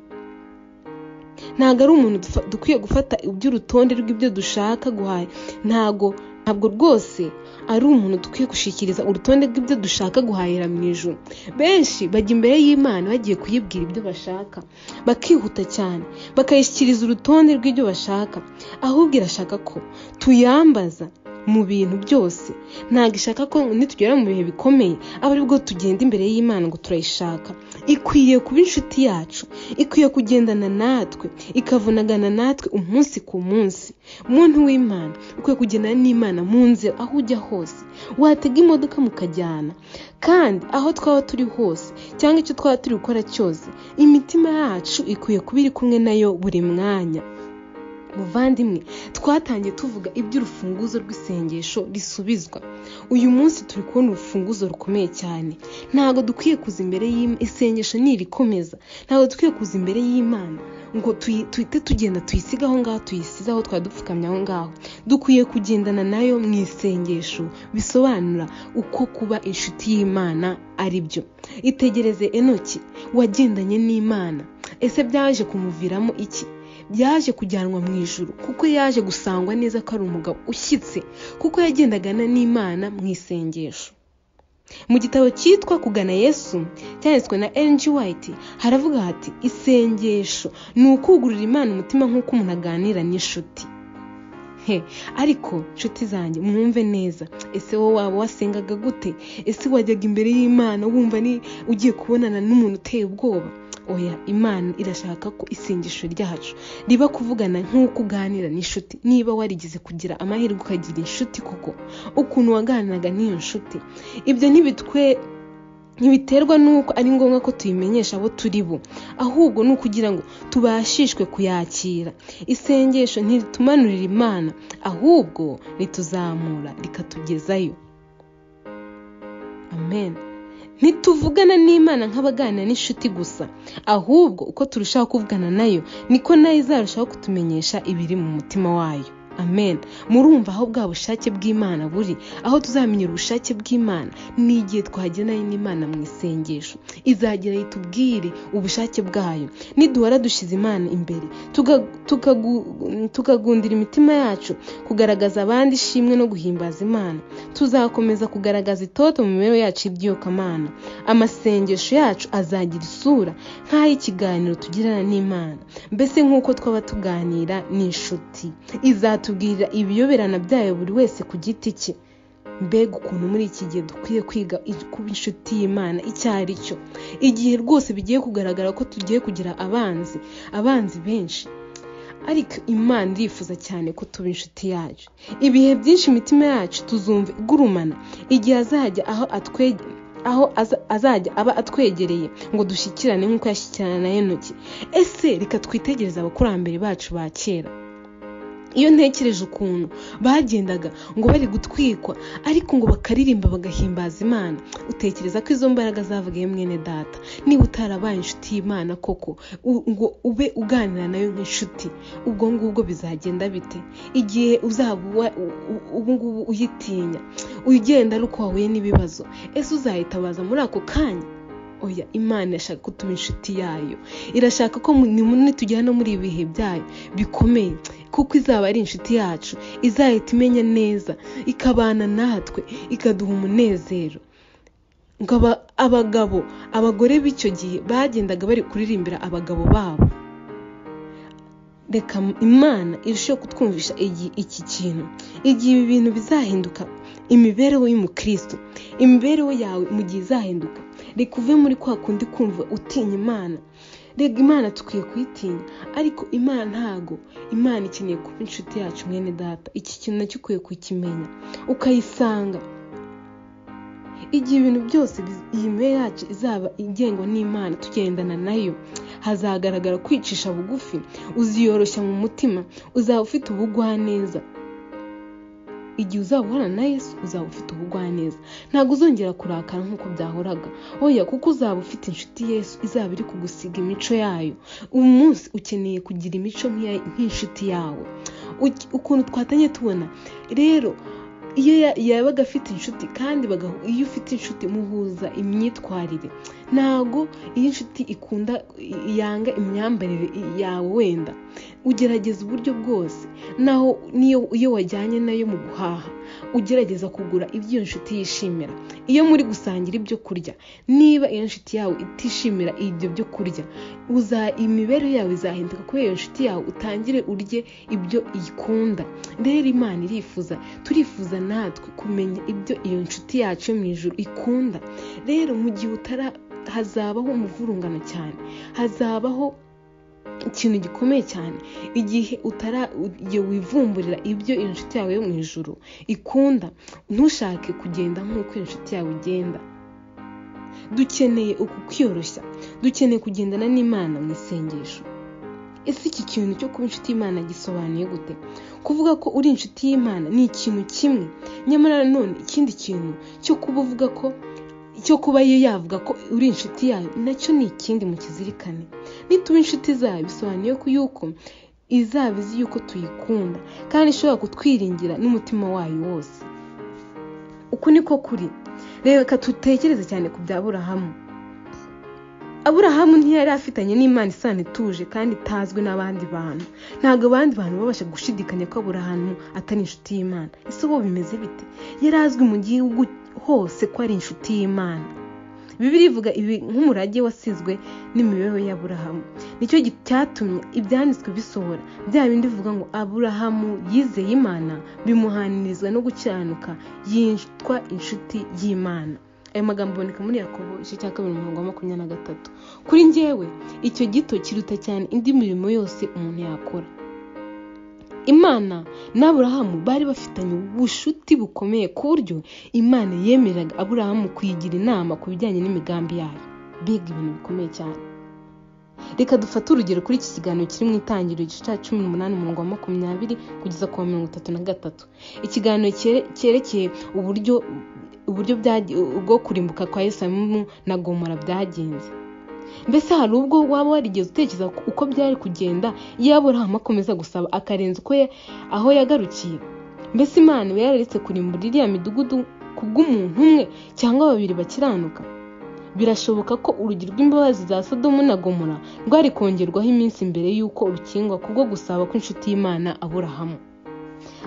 ntabwo ari umuntu dukwiye gufata iby'urutonde rw'ibyo dushaka guhaye ntabwo ntabwo rwose ari umuntu dukwiye gushyikiriza urutonde rw'ibyo dushaka guhahira mu ijoro benshi bajya imbere y'imana bagiye kuyibwira ibyo bashaka bakihuta cyane bakayishyikiriza urutonde rw'ibyo bashaka ahubwo irashaka ko tuyambaza mu bintu byose ntabwo ishaka ko nitugera mu bihe bikomeye aba aribwo tugenda imbere y'imana ngo turayishaka ikwiye kuba inshuti yacu ikwiye kugendana natwe ikavunagana natwe umunsi ku munsi umuntu w'imana ukwiye kugendana n'imana mu nzira aho ujya hose watega imodoka mukajyana kandi aho twaba turi hose cyangwa icyo twaba turi gukora cyose imitima yacu ikwiye kuba iri kumwe nayo buri mwanya muvandimwe twatangiye tuvuga iby'urufunguzo rw'isengesho risubizwa uyu munsi turi kubona urufunguzo rukomeye cyane ntabwo dukwiye kuza imbere y'isengesho nirikomeza ntabwo dukwiye kuza imbere y'imana ngo tuhite tugenda tuyisige aho ngaho tuyisize aho twadupfukamye aho ngaho dukwiye kugendana nayo mu isengesho bisobanura uko kuba inshuti y'imana ari byo itegereze enoki wagendanye n'imana ese byaje kumuviramo iki byaje kujyanwa mu ijoro kuko yaje gusangwa neza ko ari umugabo ushyitse kuko yagendagana n'imana mu isengesho mu gitabo cyitwa kugana yesu cyanditswe na enji wayiti haravuga hati isengesho ni ukugurira imana umutima nk'uko umuntu aganira n'inshuti ariko nshuti zanjye mwumve neza ese wowe waba wasengaga gute ese wajyaga imbere y'imana wumva ni ugiye kubonana n'umuntu uteye ubwoba oya imana irashaka ko isengesho ryacu riba kuvugana nk'uko uganira n'inshuti niba warigeze kugira amahirwe ukagira inshuti kuko ukuntu waganiraga n'iyo nshuti ibyo ntibitwe ntibiterwa n'uko ari ngombwa ko tuyimenyesha abo turi bo ahubwo ni ukugira ngo tubashishwe kuyakira isengesho ntiritumanurira imana ahubwo rituzamura rikatugezayo amen ntituvugana n'imana nk'abaganira n'inshuti gusa ahubwo uko turushaho kuvugana nayo niko nayo izarushaho kutumenyesha ibiri mu mutima wayo amen murumva aho bwa bushake bw'imana buri aho tuzamenyera ubushake bw'imana ni igihe twagenanye n'imana mu isengesho izagera yitubwire ubushake bwayo niduhora dushyize imana imbere tukagundira imitima yacu kugaragaza abandi ishimwe no guhimbaza imana tuzakomeza kugaragaza itoto mu mibereho yacu y'iby'iyokamana amasengesho yacu azagira isura nk'ay'ikiganiro tugirana n'imana mbese nk'uko twaba tuganira n'inshuti izatuma atubwira ibiyoberana byayo buri wese ku giti cye mbega ukuntu muri iki gihe dukwiye kwiga kuba inshuti y'imana icyo ari cyo igihe rwose bigiye kugaragara ko tugiye kugira abanzi abanzi benshi ariko imana irifuza cyane ko tuba inshuti yacu ibihe byinshi imitima yacu tuzumva igurumana igihe azajya aho atwegera aho azajya aba atwegereye ngo dushyikirane nk'uko yashyikirana na intoki ese reka twitegereze abakurambere bacu ba kera iyo ntekereje ukuntu bagendaga ngo bari gutwikwa ariko ngo bakaririmba bagahimbaza imana utekereza ko izo mbaraga zavugayo mwene data niba utarabaye inshuti y'imana koko ngo ube uganira nayo nk'inshuti ubwo ngubwo bizagenda bite igihe uzaba ubu ngubu uyitinya ugenda ari uko wahuye n'ibibazo ese uzayitabaza muri ako kanya oya imana irashaka ko tuba inshuti yayo irashaka ko nitugera no muri ibi bihe byayo bikomeye kuko izaba ari inshuti yacu izahita imenya neza ikabana natwe ikaduha umunezero ngo abagabo abagore b'icyo gihe bagendaga bari kuririmbira abagabo babo reka imana irusheho kutwumvisha iki kintu igihe ibi bintu bizahinduka imibereho y'umukristo imibereho yawe mu gihe izahinduka reka uve muri kwa kundi kumva utinya imana rega imana dukwiye kuyitinya ariko imana ntago imana ikeneye kuba inshuti yacu mwene data iki kintu nacyo ukwiye kukimenya ukayisanga igihe ibintu byose iyi mibiri yacu izaba igengwa n'imana tugendana nayo hazagaragara kwicisha bugufi uziyoroshya mu mutima uzaba ufite ubugwaneza igihe uzaba uhorana na yesu uzaba ufite ubugwaneza ntabwo uzongera kurakara nk'uko byahoraga oya kuko uzaba ufite inshuti yesu izaba iri kugusiga imico yayo uyu munsi ukeneye kugira imico nk'inshuti yawe ukuntu twatangiye tubona rero iyo yabaga afite inshuti kandi iyo ufite inshuti muhuza imyitwarire ntabwo iyo inshuti ikunda yanga imyambarire yawe wenda ugerageza uburyo bwose naho niyo iyo wajyanye nayo mu guhaha ugerageza kugura ibyo iyo nshuti yishimira iyo muri gusangira ibyo kurya niba iyo nshuti yawe itishimira ibyo byo kurya imibereho yawe izahinduka kubera iyo nshuti yawe utangire urye ibyo ikunda rero imana irifuza turifuza natwe kumenya ibyo iyo nshuti yacu yo mu ijoro ikunda rero mu gihe utara hazabaho umuvurungano cyane hazabaho ikintu gikomeye cyane igihe utara wivumburira ibyo inshuti yawe yo mu ijoro ikunda ntushake kugenda nk'uko inshuti yawe igenda dukeneye uku kwiyoroshya dukeneye kugendana n'imana mu isengesho ese iki kintu cyo kuba inshuti y'imana gisobanuye gute kuvuga ko uri inshuti y'imana ni ikintu kimwe nyamara nanone ikindi kintu cyo kuba uvuga ko cyo kuba yo yavuga ko uri inshuti yayo nacyo ni ikindi mu kizirikane nituba inshuti zayo bisobanuye yuko izaba izi yuko tuyikunda kandi ishobora kutwiringira n'umutima wayo wose uku niko kuri reka tutekereze cyane ku bya burahamu aburahamu ntiyari afitanye n'imana isano ituje kandi itazwi n'abandi bantu ntabwo abandi bantu babasha gushidikanya ko aburahamu atari inshuti y'imana ese ubu bimeze bite yari azwi mu gihugu hose ko ari inshuti y'imana bibiri ivuga ibi nk'umurage wasizwe n'imibereho y'aburahamu nicyo cyatumye ibyanditswe bisohora bya bindi bivuga ngo aburahamu yizeye imana bimuhanirizwa no gukiranuka yitwa inshuti y'imana ayo magambo aboneka muri yakobo igice cya kabiri umurongo wa makumyabiri na gatatu kuri ngewe icyo gito kiruta cyane indi mirimo yose umuntu yakora imana n'aburahamu bari bafitanye ubushuti bukomeye ku buryo imana yemereraga aburahamu kuyigira inama ku bijyanye n'imigambi yayo biga ibintu bikomeye cyane reka dufate urugero kuri iki kiganiro kiri mu itangiriro igice cya cumi n'umunani umurongo wa makumyabiri kugeza ku wa mirongo itatu na gatatu ikiganiro cyerekeye uburyo uburyo bwo kurimbuka kwa yesamu na gomora byagenze mbese hari ubwo waba warigeze utekereza uko byari kugenda yaburahamu akomeza gusaba akarenza uko aho yagarukiye mbese imana iba yararetse kurimbura iriya midugudu ku bw'umuntu umwe cyangwa babiri bakiranuka birashoboka ko urugi rw'imbabazi za sodomu na gomora rwari kongerwaho iminsi mbere y'uko rukingwa kubwo gusaba kw'inshuti y'imana aburahamu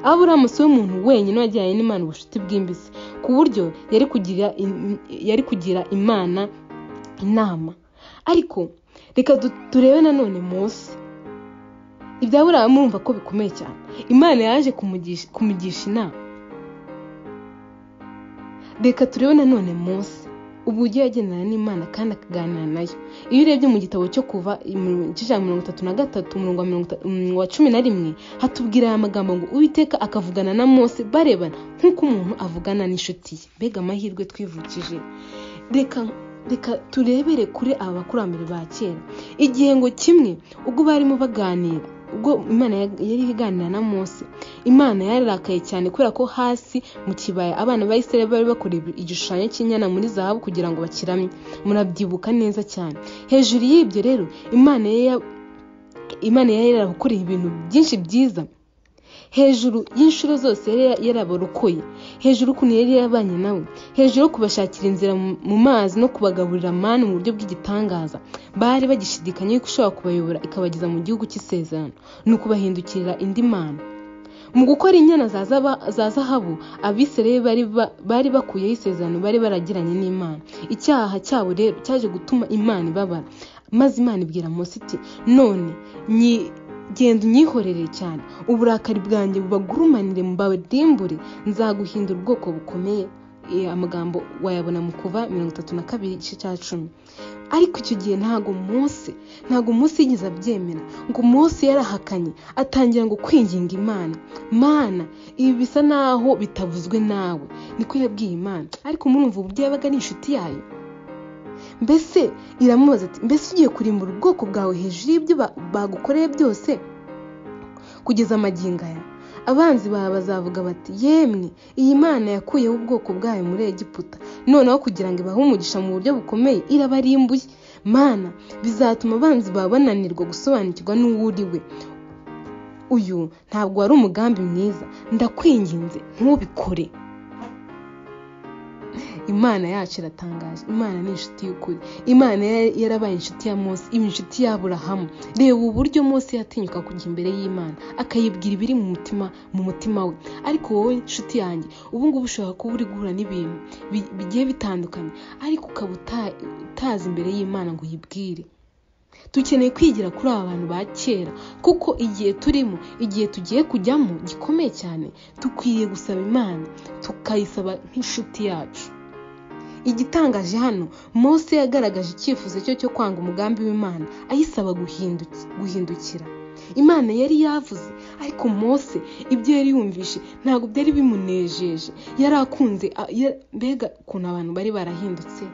aburahamu si we muntu wenyine wajyanye n'imana ubucuti bwimbitse ku buryo yari kugira imana inama ariko reka turebe nanone munsi ibya burahamu urumva ko bikomeye cyane imana yaje kumugisha inama reka turebe nanone munsi uburyo yagendana n'imana kandi akaganira nayo iyo urebye mu gitabo cyo kuva igice cya mirongo itatu na gatatu umurongo wa cumi na rimwe hatubwira aya magambo ngo uwiteka akavugana na mose barebana nk'uko umuntu avugana n'inshuti ye mbega amahirwe twivukije reka reka turebere kure aba bakurambere ba kera igihe ngo kimwe ubwo barimo baganira ubwo imana yari iganira na mose imana yararakaye cyane kubera ko hasi mu kibaya abana ba isirayeli bari bakora igishushanyo cy'inyana muri zahabu kugira ngo bakiramye murabyibuka neza cyane hejuru y'ibyo rero imana imana yari yarabakoreye ibintu byinshi byiza hejuru y'inshuro zose yari yarabarokoye hejuru ukuntu yari yarabanye nawe hejuru yo kubashakira inzira mu mazi no kubagaburira mani mu buryo bw'igitangaza bari bagishidikanya yuko ishobora kubayobora ikabageza mu gihugu cy'isezerano ni ukubahindukirira indi mana mu gukora inyana za zahabu abisirayeli bari bakuyeho isezerano bari baragiranye n'imana icyaha cyabo rero cyaje gutuma imana ibabara maze imana ibwira munsi iti none genda unyihorere cyane uburakari bwanjye bubagurumanire mbadimbure nzaguhindura ubwoko bukomeye amagambo wayabona mu kuva mirongo itatu na kabiri igice cya cumi ariko icyo gihe ntabwo munsi ntabwo munsi yigeze abyemera ngo munsi yarahakanye atangira ngo kwinginga imana mana ibi bisa naho bitavuzwe nawe niko yabwiye imana ariko murumva ubu yabaga ari inshuti yayo mbese iramubaza ati mbese ugiye kurimbura ubwoko bwawe hejuru y'ibyo bagukoreye byose kugeza amagingo aya abanzi bawe bazavuga bati yemwe iyi mana yakuyeho ubwoko bwayo muri egiputa noneho kugira ngo ibahe umugisha mu buryo bukomeye irabarimbuye mana bizatuma abanzi bawe bananirwa gusobanukirwa n'uwo uri we uyu ntabwo wari umugambi mwiza ndakwinginze ntubikore imana yacu iratangaje imana ni inshuti y'ukuri imana yari- yarabaye inshuti ya mose iba inshuti y'aburahamu reba uburyo mose yatinyuka kujya imbere y'imana akayibwira ibiri mu mutima mu mutima we ariko wowe inshuti yanjye ubu ngubu ushobora kuba uri guhura n'ibintu bi- bigiye bitandukanye ariko ukaba uta- utazi imbere y'imana ngo uyibwire dukeneye kwigira kuri aba bantu ba kera kuko igihe turimo igihe tugiye kujyamo gikomeye cyane dukwiriye gusaba imana tukayisaba nk'inshuti yacu igitangaje hano mose yagaragaje icyifuzo cye cyo kwanga umugambi w'imana ayisaba guhinduki- guhindukira imana yari yavuze ariko mose ibyo yari yumvishe ntabwo byari bimunejeje yari akunze a- ya- mbega ukuntu abantu bari barahindutse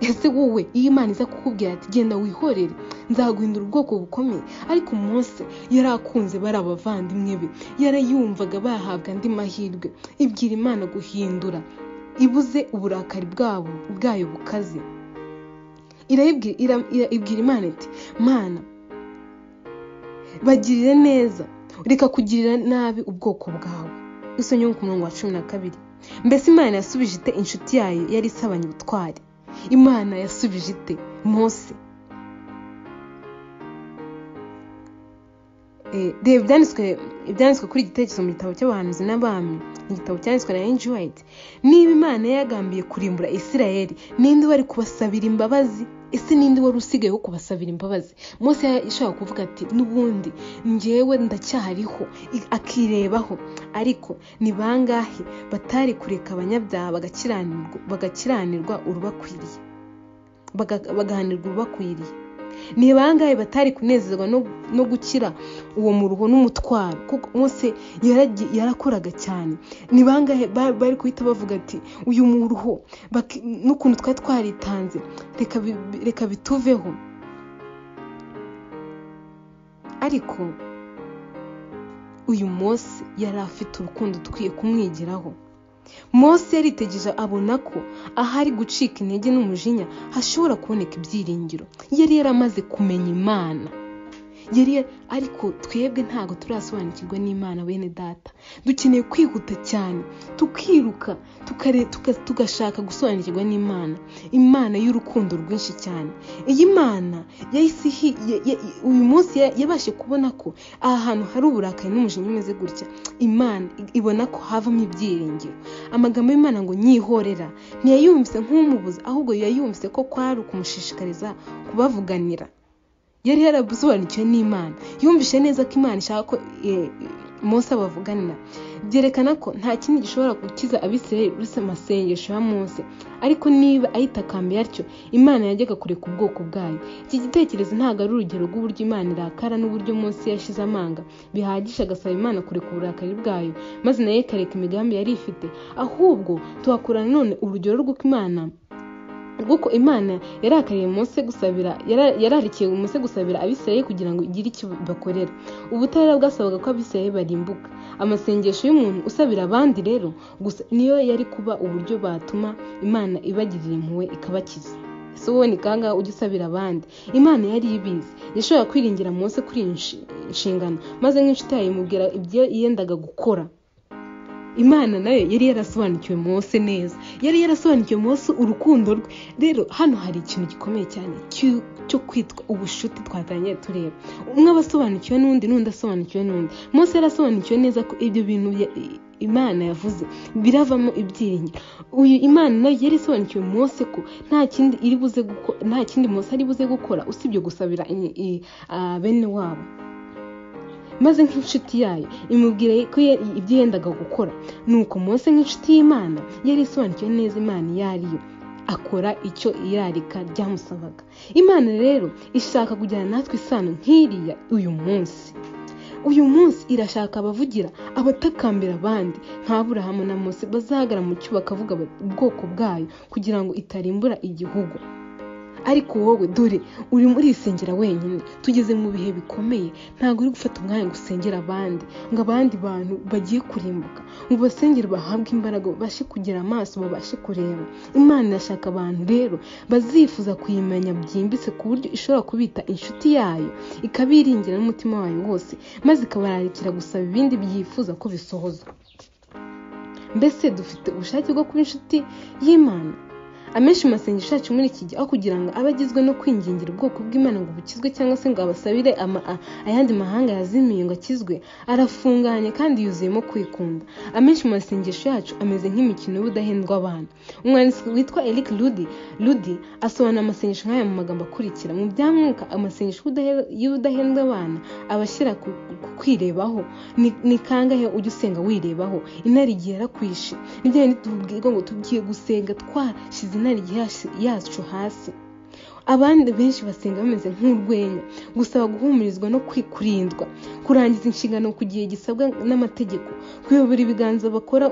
ese wowe iyo imana iza kukubwira ati genda wihorere nzaguhindura ubwoko bukomeye ariko mose yari akunze bari abavandimwe be yarayumvaga bahabwa andi mahirwe ibwira imana guhindura ibuze uburakari bwabo bwayo bukaze irayibwira ira- ira- ibwira imana iti mana bagirire neza reka kugirira nabi ubwoko bwawe isonyo ku murongo wa cumi na kabiri mbese imana yasubije ite inshuti yayo yari isabanye ubutwari imana yasubije ite mose Eh, reba ibyanditswe ibyanditswe kuri igitekerezo mu gitabo cy'abahanuzi n'abami igitabo cyanditswe na N.G. White niba imana yagambiye kurimbura isirayeli ninde wari kubasabira imbabazi ese ninde wari usigaye wo kubasabira imbabazi mose yashaka kuvuga ati n'ubundi njyewe ndacyahariho i- akirebaho ariko ni bangahe batari kureka abanyabyaha bagakiranirwa bagakiranirwa urubakwiriye Baga- bagahanirwa urubakwiriye ni bangahe batari kunezezwa no, no gukira uwo muruho n'umutwaro kuko mose yaragi- yarakoraga cyane ni bangahe ba- bari guhita bavuga ati uyu muruho baki- n'ukuntu twari twaritanze reka bi- bi- reka bituveho ariko uyu mose yari afite urukundo ukwiye kumwigiraho mose yaritegereje abona ko ahari gucika intege n'umujinya hashobora kuboneka ibyiringiro yari yaramaze kumenya imana yari ya- ariko twebwe ntabwo turasobanukirwa n'imana bene data dukeneye kwihuta cyane tukiruka tukare- tuka- tugashaka gusobanukirwa n'imana imana y'urukundo rwinshi cyane iyi mana yahise ihi- ya- ya- uyu munsi ya- yabashije kubona ko aha hantu hari uburakari n'umujinya umeze gutya imana ibona ko havamo ibyiringiro amagambo y'imana ngo nyihorera ntiyayumvise nk'umubuza ahubwo yayumvise ko kwari ukumushishikariza kubavuganira yari yarabusobanukiwe n'imana yumvishe neza ko imana ishaka ko eh, mose abavuganira byerekana ko nta kindi gishobora gukiza abisirayeli uretse amasengesho ya mose ariko niba ayitakambira atyo imana yajyaga kureka ubwoko bwayo iki gitekerezo ntabwo ari urugero rw'uburyo imana irakara n'uburyo mose yashize amanga bihagije agasaba imana kureka uburakari bwayo maze nayo ikareka imigambi yari ifite ahubwo tuhakura none urugero rw'uko imana kuko imana yarakariye mose gusabira yara- yararikiye mose gusabira abisirayeli kugira ngo igire icyo bakorera ubutabera bwasabaga ko abisirayeli barimbuka amasengesho y'umuntu usabira abandi rero gusa niyo yari kuba uburyo batuma imana ibagirira impuhwe ikabakiza ese wowe ni kangahe ujya usabira abandi imana yari ibizi yashobora kwiringira mose kuri iyi nshi- nshingano maze nk'inshuti yayo imubwira ibyo yendaga gukora imana nayo yari yarasobanukiwe mose neza yari yarasobanukiwe mose urukundo rwe rero hano hari ikintu gikomeye cyane cy'u- cyo kwitwa ubushuti twatangiye tureba umwe aba asobanukiwe n'undi n'undi asobanukiwe n'undi mose yarasobanukiwe neza ko ibyo bintu ya- i- imana yavuze biravamo ibyiringiro uyu imana nayo yari isobanukiwe mose ko nta kindi iri buze guko- nta kindi mose ari buze gukora usibye gusabira i- i- ah, bene wabo maze nk'inshuti yayo imubwira ko ye- ibyo yendaga gukora nuko mose nk'inshuti y'imana yari isobanukiwe neza imana iyo ari yo akora icyo irarika ryamusabaga imana rero ishaka kujyana natwe isano nk'iriya uyu munsi uyu munsi irashaka abavugira abatakambira abandi nka burahamu na mose bazahagara mu cyo bakavuga ubwoko bwayo kugira ngo itarimbura igihugu ariko wowe dore urimo urisengera wenyine tugeze mu bihe bikomeye ntabwo uri gufata umwanya ngo usengere abandi ngo abandi bantu bagiye kurimbuka mu basengere bahabwe imbaraga babashe kugira amaso babashe kureba imana irashaka abantu rero bazifuza kuyimenya byimbitse ku buryo ishobora kubita inshuti yayo ikabiringira n'umutima wayo wose maze ikabararikira gusaba ibindi byifuza ko bisohozwa mbese dufite ubushake bwo kuba inshuti y'imana amenshi masengesho yacu muri iki gihe aho kugira ngo abe agizwe no kwingingira ubwoko bw'imana ngo bukizwe cyangwa se ngo abasabire ayandi mahanga yazimiye ngo akizwe arafunganye kandi yuzuyemo kwikunda amenshi mu masengesho yacu ameze nk'imikino y'ubudahendwa abana umwanditsi witwa eric rudi rudi asobanura amasengesho nk'aya mu magambo akurikira mu byamwuka amasengesho y'ubudahendwa abana aba ashyira ku ku kwirebaho ni ni kangahe ujya usenga wirebaho intare igihe yarakwishe ni bya bindi tubwirwa ngo tugiye gusenga twashyize intare yacu hasi abandi benshi basenga bameze nk'urwenya gusaba guhumurizwa no kurindwa kurangiza inshingano ku gihe gisabwa n'amategeko kuyobora ibiganza bakora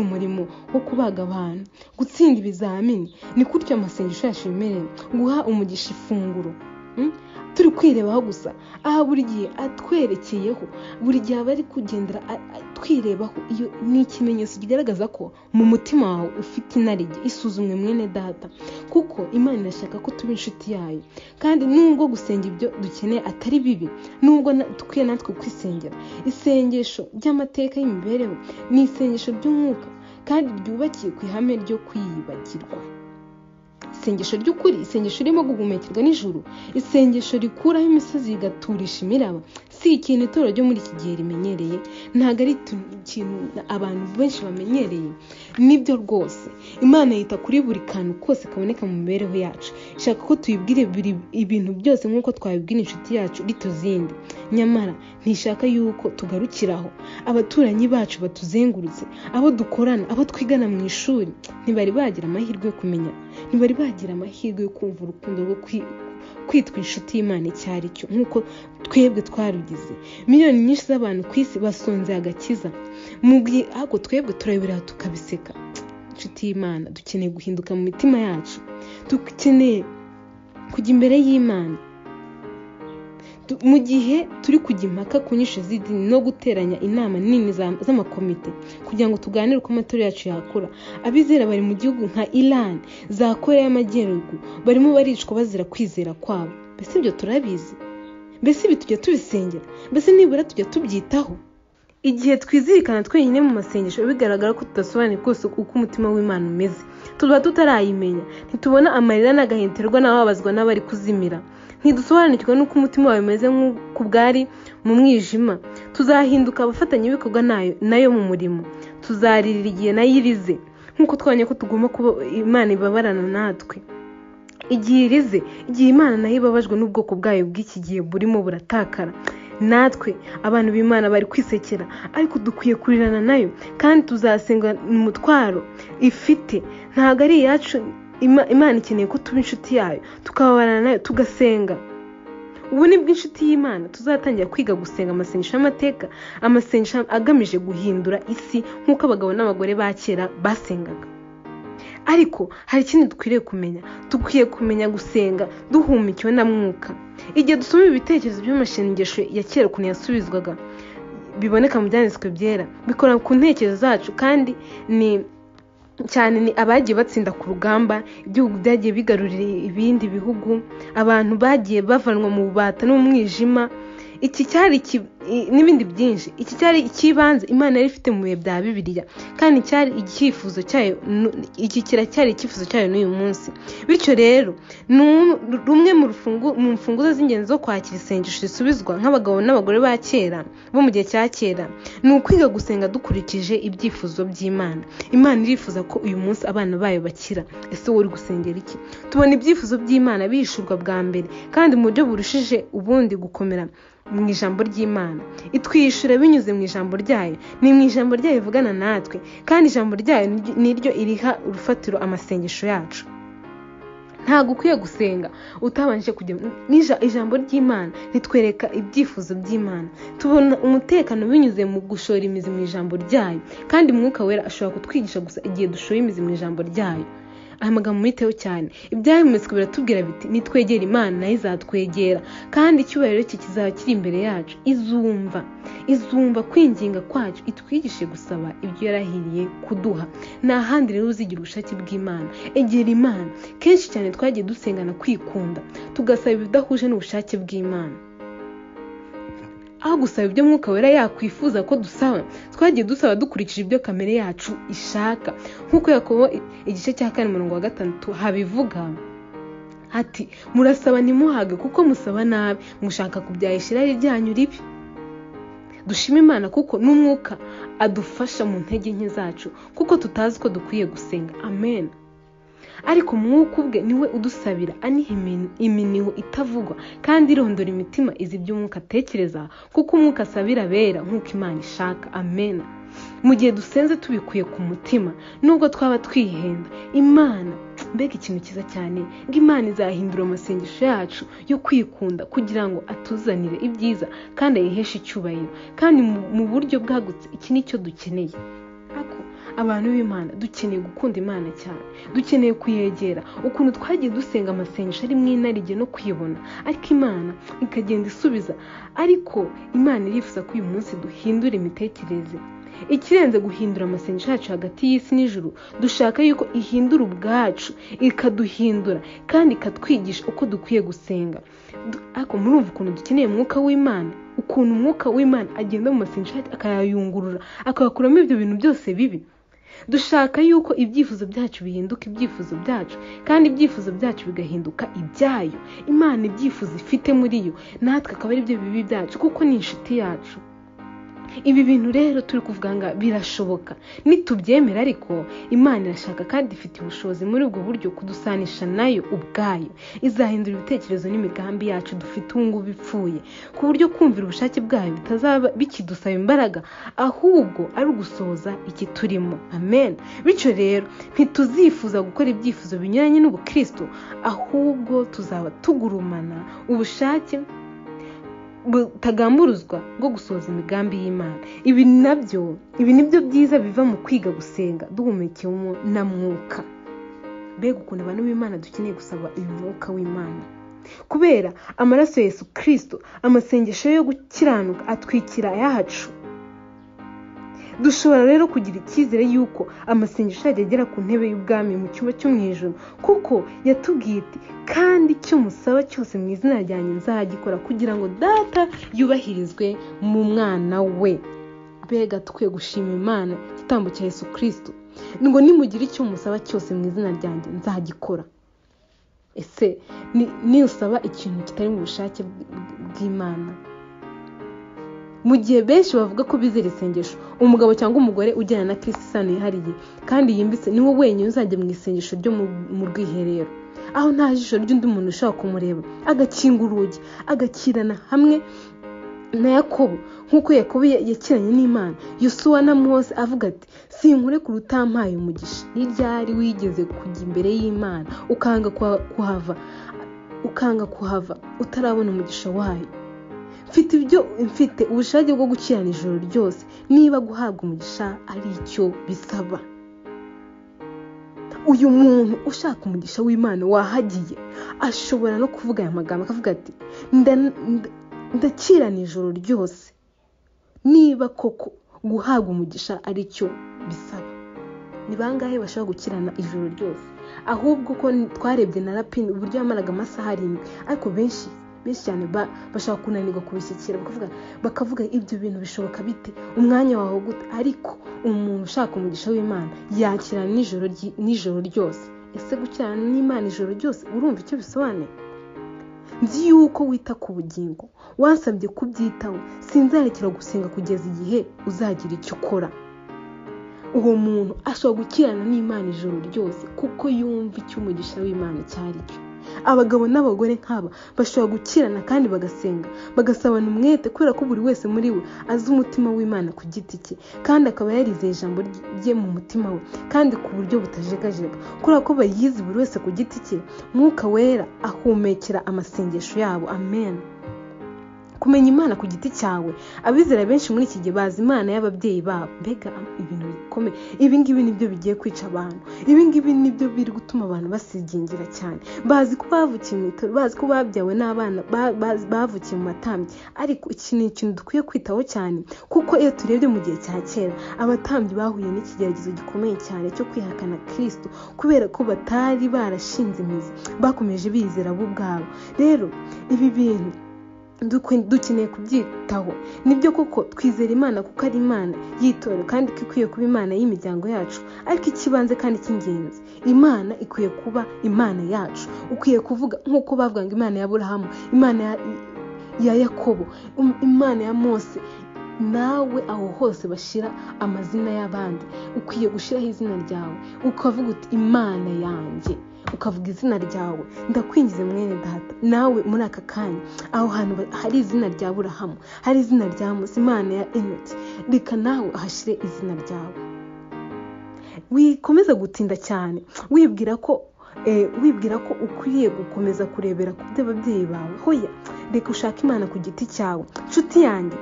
umurimo wo kubaga abantu gutsinda ibizamini ni gutyo amasengesho yacu yemerewe guha umugisha ifunguro turi kwirebaho gusa aha buri gihe atwerekeyeho buri gihe aba ari kugendera twirebaho iyo ni ikimenyetso kigaragaza ko mu mutima wawe ufite inarijye isuzumwe mwene data kuko imana irashaka ko tuba inshuti yayo kandi nubwo gusenga ibyo dukeneye atari bibi nubwo dukwiye natwe kwisengera isengesho ry'amateka y'imibereho ni isengesho ry'umwuka kandi ryubakiye ku ihame ryo kwiyibagirwa isengesho ry'ukuri isengesho ririmo guhumekerwa nijoro isengesho rikuraho imisozi rigaturisha imiraba si ikintu itorero ryo muri iki gihe rimenyereye ntabwo ari ikintu abantu benshi bamenyereye nibyo rwose imana yita kuri buri kantu kose kaboneka mu mibereho yacu ishaka ko tuyibwire ibintu byose nk'uko twabibwira inshuti yacu rituzindi nyamara ntishaka yuko tugarukiraho abaturanyi bacu batuzengurutse abo dukorana abo twigana mu ishuri ntibari bagira amahirwe yo kumenya ntibari bagira amahirwe yo kumva urukundo rwo kwitwa inshuti y'imana icyo ari cyo nk'uko twebwe twarugize miliyoni nyinshi z'abantu ku isi basonzeye agakiza mu gihe ahubwo twebwe turabiraho tukabiseka inshuti y'imana dukeneye guhinduka mu mitima yacu dukeneye kujya imbere y'imana mu gihe turi kujya impaka ku nyinshi z'idini no guteranya inama nini z'amakomite kugira ngo tuganire uko amatora yacu yakura abizera bari mu gihugu nka iran za koreya y'amajyaruguru barimo baricwa bazira kwizera kwabo mbese ibyo turabizi mbese ibi tujya tubisengera mbese nibura tujya tubyitaho igihe twizirikana twenyine mu masengesho bigaragara ko tudasobanuye rwose uko umutima w'imana umeze tuba tutarayimenya ntitubona amarira n'agahenterwa n'ababazwa n'abari kuzimira ntidusobanukirwa n'uko umutima wawe umeze nk'uko bwari mu mwijima tuzahinduka abafatanyabikorwa nayo mu murimo tuzaririra igihe nayo irize nk'uko twabonye ko tugomba kuba imana ibabarana natwe igihe irize igihe imana nayo ibabajwe n'ubwoko bwayo bw'iki gihe burimo buratakara natwe abantu b'imana bari kwisekera ariko dukwiye kurirana nayo kandi tuzasenga umutwaro ifite ntabwo ari iyacu imana ikeneye ko tuba inshuti yayo tukababarana nayo tugasenga ubu ni bw'inshuti y'imana tuzatangira kwiga gusenga amasengesho y'amateka amasengesho agamije guhindura isi nk'uko abagabo n'abagore ba kera basengaga ariko hari ikindi dukwiriye kumenya dukwiye kumenya gusenga duhumikiwe na mwuka igihe dusoma ibitekerezo by'amashengesho ya kera ukuntu yasubizwaga biboneka mu byanditswe byera bikora ku ntekerezo zacu kandi ni cyane ni abagiye batsinda ku rugamba ibihugu byagiye bigarurira ibindi bihugu abantu bagiye bavanwa mu bubata n'umwijima iki cyari n'ibindi byinshi iki cyari icy'ibanze imana yari ifite mu bihe bya bibiliya kandi cyari icyifuzo cyayo iki kiracyari icyifuzo cyayo n'uyu munsi bityo rero ni rumwe mu mfunguzo z'ingenzi zo kwakira isengesho risubizwa nk'abagabo n'abagore ba kera bo mu gihe cya kera ni ukwiga gusenga dukurikije ibyifuzo by'imana imana irifuza ko uyu munsi abana bayo bakira ese wowe uri gusengera iki tubona ibyifuzo by'imana bihishurwa bwa mbere kandi mu buryo burushije ubundi gukomera mu ijambo ry'imana itwishyura binyuze mu ijambo ryayo ni mu ijambo ryayo ivugana natwe kandi ijambo ryayo ni ryo iriha urufatiro amasengesho yacu ntabwo ukwiye gusenga utabanje kujya ijambo ry'imana ritwereka ibyifuzo by'imana tubona umutekano binyuze mu gushora imizi mu ijambo ryayo kandi mwuka wera ashobora kutwigisha gusa igihe dushoye imizi mu ijambo ryayo aya magambo mwiteho cyane ibyayemetswe biratubwira biti nitwegera imana nayo izatwegera kandi icyubahiro cye kizaba kiri imbere yacu izumva izumva kwinginga kwacu itwigishe gusaba ibyo yarahiriye kuduha nta handi rero uzigira ubushake bw'imana egera imana kenshi cyane twagiye dusengana kwikunda tugasaba ibidahuje n'ubushake bw'imana aho gusaba ibyo mwuka wera yakwifuza ko dusaba twagiye dusaba dukurikije ibyo kamere yacu ishaka nk'uko yakobo igice cya kane umurongo wa gatandatu habivuga ati murasaba ntimuhage kuko musaba nabi mushaka kubyahisha irari ryanyu ribi dushima imana kuko n'umwuka adufasha mu ntege nke zacu kuko tutazi ko dukwiye gusenga amen ariko mwuka ubwe niwe udusabira aniha iminiho itavugwa kandi irondora imitima izi by'umwuka atekereza kuko umwuka asabira abera nk'uko imana ishaka amena mu gihe dusenze tubikuye ku mutima nubwo twaba twihenda imana mbega ikintu cyiza cyane ngo imana izahindura amasengesho yacu yo kwikunda kugira ngo atuzanire ibyiza kandi ayiheshe icyubahiro kandi mu buryo bwagutse iki ni cyo dukeneye abantu b'imana dukeneye gukunda imana cyane dukeneye kuyegera ukuntu twagiye dusenga amasengesho ari mu inarijye no kuyibona ariko imana ikagenda isubiza ariko imana irifuza ko uyu munsi duhindura imitekerereze ikirenze guhindura amasengesho yacu hagati y'isi n'ijuru dushaka yuko ihindura ubwacu ikaduhindura kandi ikatwigisha uko dukwiye gusenga ariko murumva ukuntu dukeneye umwuka w'imana ukuntu umwuka w'imana agenda mu masengesho akayayungurura akayakuramo ibyo bintu byose bibi dushaka yuko ibyifuzo byacu bihinduka ibyifuzo byacu kandi ibyifuzo byacu bigahinduka ibyayo imana ibyifuzo ifite muri yo natwe akaba ari byo bibi byacu kuko ni inshuti yacu ibi bintu rero turi kuvuga ngo birashoboka nitubyemera ariko imana irashaka kandi ifite ubushobozi muri ubwo buryo kudusanisha nayo ubwayo izahindura ibitekerezo n'imigambi yacu dufite ubu ngubu ipfuye ku buryo kumvira ubushake bwayo bitazaba bikidusaba imbaraga ahubwo ari ugusohoza iki turimo amen bityo rero ntituzifuza gukora ibyifuzo binyuranye n'ubukristo ahubwo tuzaba tugurumana ubushake butagamburuzwa bwo gusohoza imigambi y'imana ibi nabyo ibi nibyo byiza biva mu kwiga gusenga duhumekewemo na mwuka mbega ukuntu abantu b'imana dukeneye gusaba uyu mwuka w'imana kubera amaraso ya yesu kirisito amasengesho yo gukiranuka atwikira yacu dushobora rero kugira icyizere y'uko amasengesho yajya agera ku ntebe y'ubwami mu cyumba cyo mu ijoro kuko yatubwiye iti kandi icyo musaba cyose mu izina ryanjye nzagikora kugira ngo data yubahirizwe mu mwana we mbega tukwiye gushima imana igitambo cya yesu kirisito ngo nimugire icyo musaba cyose mu izina ryanjye nzagikora ese ntusaba ikintu kitari mu bushake bw'imana mu gihe benshi bavuga ko bizera isengesho umugabo cyangwa umugore ujyana na kirisi isano yihariye kandi yimbitse niwe wenyine uzajya mu isengesho ryo mu rwiherero aho nta jisho ry'undi muntu ushobora kumureba agakinga urugi agakirana hamwe na yakobo nk'uko yakobo yakiranye n'imana yusuwa na mose avuga ati sinkure ku rutampaye umugisha ni ryari wigeze kujya imbere y'imana ukanga kuhava ukanga kuhava utarabona umugisha wayo mfite ibyo mfite ubushake bwo gukirana ijoro ryose niba guhabwa umugisha ari icyo bisaba uyu muntu ushaka umugisha w'imana wahagiye ashobora no kuvuga aya magambo akavuga ati ndakirana ijoro ryose niba koko guhabwa umugisha ari cyo bisaba ni bangahe bashobora gukirana ijoro ryose ahubwo ko twarebye na rapine uburyo yamaraga amasaha arindwi ariko benshi benshi cyane bashaka kunanirwa kubishyikira bakavuga ibyo bintu bishoboka bite umwanya wawe gute ariko umuntu ushaka umugisha w'imana yakira nijoro ryose ese gukirana n'imana ijoro ryose urumva icyo bisobanuye nzi yuko wita ku bugingo wasabye kubyitaho sinzarekera gusenga kugeza igihe uzagira icyo ukora uwo muntu ashobora gukirana n'imana ijoro ryose kuko yumva icyo umugisha w'imana cyari cyo abagabo n'abagore nk'aba bashobora gukirana kandi bagasenga bagasabana umwete kubera ko buri wese muri we azi umutima w'imana ku giti cye kandi akaba yarizeye ijambo rye mu mutima we kandi ku buryo butajegajega kubera ko bayizi buri wese ku giti cye mwuka wera ahumekera amasengesho yabo amen kumenya imana ku giti cyawe abizera benshi muri iki gihe bazi imana y'ababyeyi babo mbega ibintu bikomeye ibi ngibi nibyo bigiye kwica abantu ibi ngibi nibyo biri gutuma abantu basigingira cyane bazi ko bavukiye mu itorero bazi ko babyawe n'abana ba- bazi- bavukiye mu matambyi ariko iki ni ikintu dukwiye kwitaho cyane kuko iyo turebye mu gihe cya kera abatambyi bahuye n'ikigeragezo gikomeye cyane cyo kwihakana kristo kubera ko batari barashinze imizi bakomeje bizera bo ubwabo rero ibi bintu dukwe- dukeneye kubyitaho nibyo koko twizera imana kuko ari imana y'itorero kandi ko ikwiye kuba imana y'imiryango yacu ariko ikibanze kandi cy'ingenzi imana ikwiye kuba imana yacu ukwiye kuvuga nk'uko bavuga ngo imana ya burahamu imana ya, ya yakobo um- imana ya mose nawe aho hose bashyira amazina y'abandi ukwiye gushyiraho izina ryawe ukavuga uti imana yanjye ukavuga izina ryawe ndakwinjiza mwene data nawe muri aka kanya aho hantu ba- hari izina rya burahamu hari izina rya musa imana ya enoki reka nawe ahashyire izina ryawe wikomeza gutinda cyane wibwira ko eh, wibwira ko ukwiye gukomeza kurebera ku by'ababyeyi bawe hoya reka ushake imana ku giti cyawe nshuti yanjye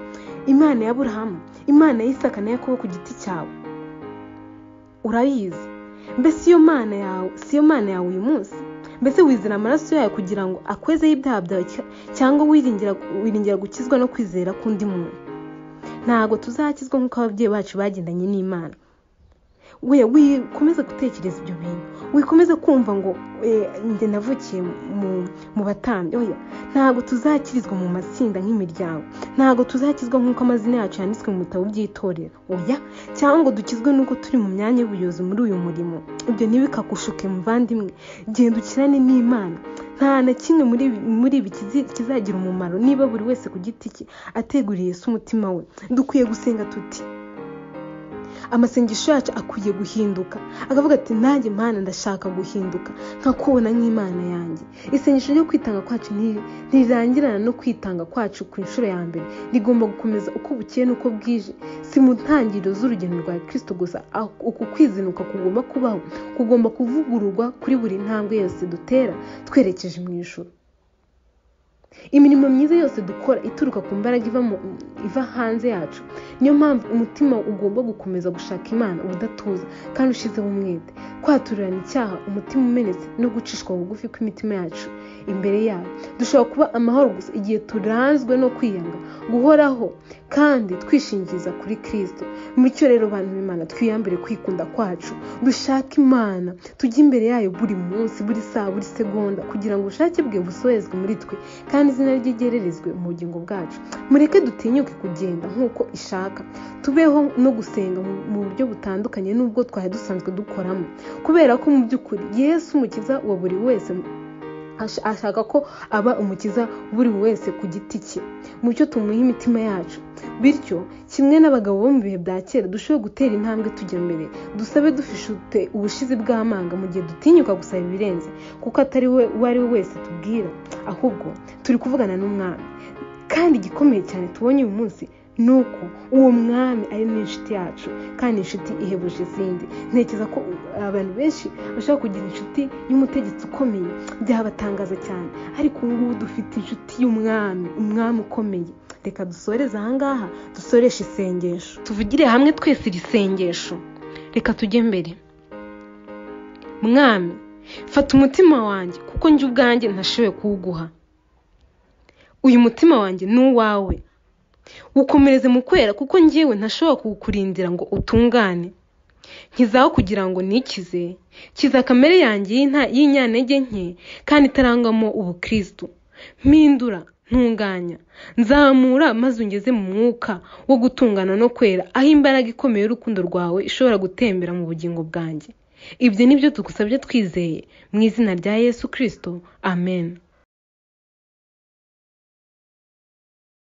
imana ya burahamu imana y'isaka na yakobo ku giti cyawe urayizi mbese iyo mana yawe si yo mana yawe uyu munsi mbese wizera amaraso yayo kugira ngo akwezeho ibyaha byawe cya- cyangwa wiringira wiringira gukizwa no kwizera k'undi muntu ntabwo tuzakizwa nk'uko ababyeyi bacu bagendanye n'imana we wikomeza gutekereza ibyo bintu wikomeza kumva ngo "Eh, njye navukiye mu- mu batambyi oya ntabwo tuzakirizwa mu matsinda nk'imiryango ntabwo tuzakizwa nk'uko amazina yacu yanditswe mu bitabo by'itorero oya cyangwa ngo dukizwe n'uko turi mu myanya y'ubuyobozi muri uyu murimo ibyo ntibikagushuke muvandimwe genda ukirane n'imana nta na kimwe muri ibi- muri ibi kizi- kizagira umumaro niba buri wese ku giti cye ateguriye se umutima we dukwiye gusenga tuti amasengesho yacu akwiye guhinduka akavuga ati nanjye mana ndashaka guhinduka nkakubona nk'imana yanjye isengesho ryo kwitanga kwacu ntiri- ntirirangirana no kwitanga kwacu ku nshuro ya mbere rigomba gukomeza uko bukeye n'uko bwije si mu ntangiriro z'urugendo rwa kirisito gusa aho uku kwizinuka kugomba kubaho kugomba kuvugururwa kuri buri ntambwe yose dutera twerekeje mu ijoro imirimo myiza yose dukora ituruka ku mbaraga iva mu- iva hanze yacu niyo mpamvu umutima ugomba gukomeza gushaka imana ubudatuza kandi ushizeho umwete kwaturirana icyaha umutima umenetse no gucishwa bugufi kw'imitima yacu imbere yayo dushobora kuba amahoro gusa igihe turanzwe no kwiyanga guhoraho kandi twishingiriza kuri kristo mucyo rero bantu b'imana twiyambire kwikunda kwacu dushake imana tujye imbere yayo buri munsi buri saa buri segonda kugira ngo ubushake bwe busohezwe muri twe kandi izina rye ryererezwe mu bugingo bwacu mureke dutinyuke kugenda nk'uko ishaka tubeho no gusenga mu- mu buryo butandukanye n'ubwo twari dusanzwe dukoramo kubera ko mu by'ukuri yesu umukiza wa buri wese ash- ashaka ko aba umukiza buri wese ku giti cye mucyo tumuhe imitima yacu bityo kimwe n'abagabo bo mu bihe bya kera dushobora gutera intambwe tujya mbere dusabe dufite ubushizi bw'amanga mu gihe dutinyuka gusaba ibirenze kuko atari we uwo ari we wese tubwira ahubwo turi kuvugana n'umwami kandi igikomeye cyane tubonye uyu munsi ni uko uwo mwami ari n'inshuti yacu kandi inshuti ihebuje izindi ntekereza ko abantu benshi bashobora kugira inshuti y'umutegetsi ukomeye byabatangaza cyane ariko ubu ngubu dufite inshuti y'umwami umwami ukomeye reka dusoreze ahangaha dusoreshe isengesho tuvugire hamwe twese iri sengesho reka tujye mbere mwami fata umutima wanjye kuko njye ubwanjye ntashoboye kuwuguha uyu mutima wanjye ni uwawe wukomereze mu kwera kuko njyewe ntashobora kuwukurindira ngo utungane nkizaho kugira ngo nikize kiza kamere yanjye y'inta- y'inyantege nke kandi itarangwamo ubukristo mpindura ntunganya nzamura maze ungeze mu mwuka wo gutungana no kwera aho imbaraga ikomeye y'urukundo rwawe ishobora gutembera mu bugingo bwanjye ibyo ni byo tugusabye twizeye mu izina rya yesu kirisito amen